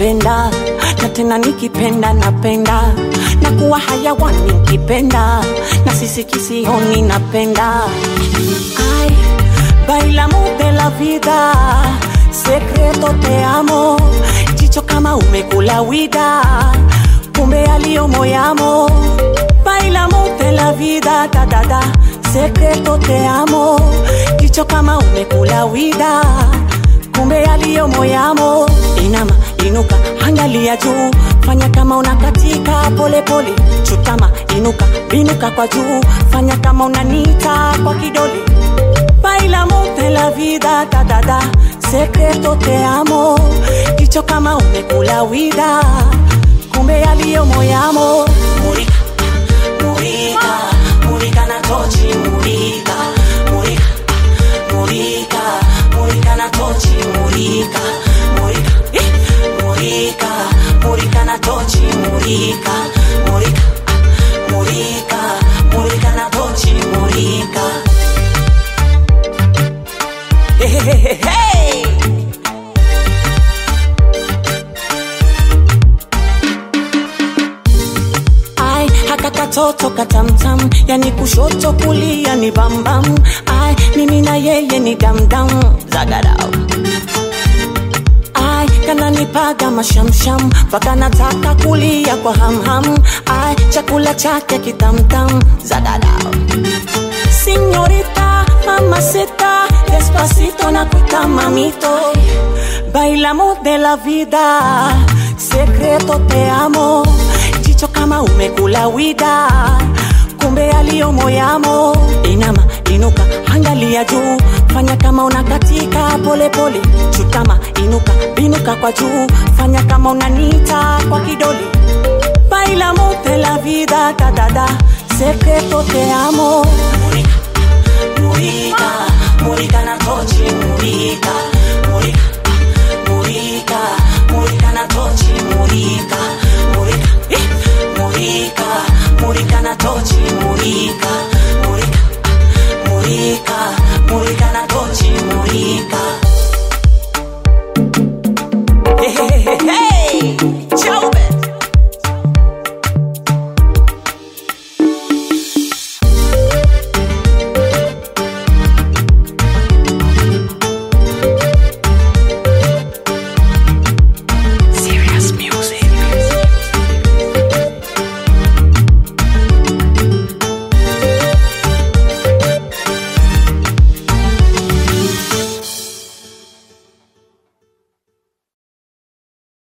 napenda na tena nikipenda napenda na kuwa hayawani nkipenda na sisi kisioni napenda Ay, bailamos de la vida secreto te amo jicho kama umekula wida kumbe aliyo moyamo bailamos de la vida da, da, da. secreto te amo jicho kama umekula wida kumbe aliyo moyamo inama inuka angalia juu fanya kama unakatika polepole chutama inuka binuka kwa juu fanya kama unanita kwa kidole bailamos de la vida da, da, da. secreto te amo jicho kama umekula wida kumbe aliyo moyamo murika murika murika na tochi murika murika murika murika na tochi murika murika eh, murika murika na tochi murika murika murika murika na tochi murika hey, hey, hey, hey. Ai, haka katoto katamtam, yani kushoto kulia ni bambam. Ai, mimi na yeye ni damdam, zagadao. Ai, kananipaga mashamsham, mpaka nataka kulia kwa hamham. Ai, chakula chake kitamtam, zagadao. Señorita, mamacita, despacito na kuita mamito. Bailamos de la vida, secreto te amo. Jicho kama umekula wida, kumbe aliyo moyamo. Inama, inuka, angalia juu, fanya kama unakatika polepole. Chutama, inuka, binuka kwa juu, fanya kama unanita kwa kidole. Bailamos de la vida, da da da, secreto te amo. Murika, murika,